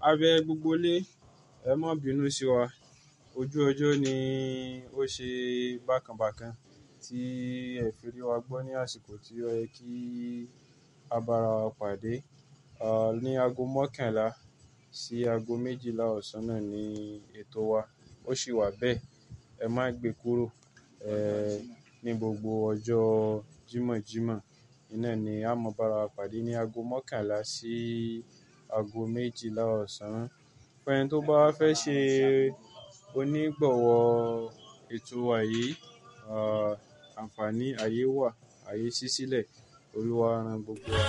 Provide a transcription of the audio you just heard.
A bẹ gbogbo ilé, ẹ má bínú sí wa. Ojú ọjọ́ ni ó ṣe bákan bákan tí ẹ fi rí wa gbọ́ ní àsìkò tí ó yẹ kí a bá ara wa pàdé. À, ní ago mọ́kànlá sí ago méjìlá ọ̀sán náà ni ètò wa. Ó sì wà bẹ́ẹ̀. Ẹ má gbe kúrò, ẹ́, ní gbogbo ọjọ́ Jímọ̀jímọ̀. Iná ni a máa bá ara wa pàdé ní ago mọ́kànlá sí ago méjìlá ọ̀sán. Fún ẹni tó bá fẹ́ ṣe onígbọ̀wọ́ ètò wa yìí, à, àǹfààní ayé wà, ayé ṣí sílẹ̀. Olúwa rán gbogbo wa.